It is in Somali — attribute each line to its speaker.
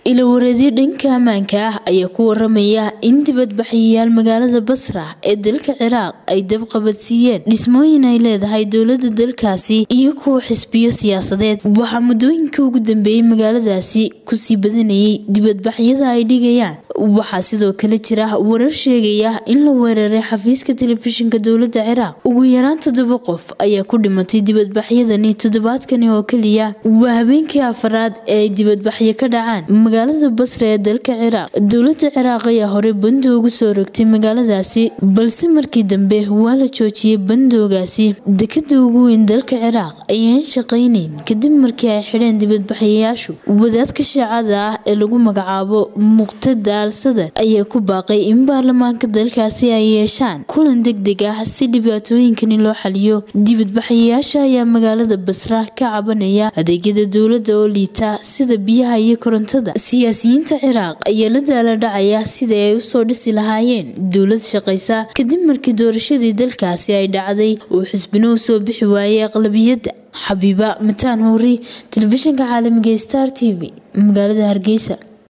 Speaker 1: ilawareedyo dhanka ammaanka ah ayaa ku waramaya in dibadbaxayaal magaalada basra ee dalka ciraaq ay dabqabadsiiyeen dhismooyin ay leedahay dowlada dalkaasi iyo kuwa xisbiyo siyaasadeed waxaa muddooyinkii ugu dambeeyey magaaladaasi kusii badanayay dibadbaxyada ay dhigayaan waxaa sidoo kale jira warar sheegaya in la weeraray xafiiska telefishinka dowlada ciraaq ugu yaraan toddoba qof ayaa ku dhimatay dibadbaxyadani toddobaadkani oo keliya waa habeenkii afaraad ee ay dibadbaxyo ka dhacaan magaalada basra ee dalka ciraaq dowlada ciraaq ayaa horey bando ugu soo rogtay magaaladaasi balse markii dambe waa la joojiyey bandoogaasi dekada ugu weyn dalka ciraaq ayaan shaqayneyn kadib markii ay xidheen dibadbaxayaashu wadaadka shaacada ah ee lagu magacaabo muqtada al sadar ayaa ku baaqay in baarlamaanka dalkaasi ay yeeshaan kulan degdeg ah si dhibaatooyinkani loo xaliyo dibadbaxayaasha ayaa magaalada basra ka cabanaya adeegyada dowlada oo liita sida biyaha iyo korontada siyaasiyiinta ciraaq ayaa la daala dhacaya sidai ay usoo dhisi lahaayeen dowlad shaqaysa kadib markii doorashadii dalkaasi ay dhacday uu xisbino usoo bixi waayay aqlabiyadda xabiiba mataan howri telefishinka caalamiga star t v magaalada hargeysa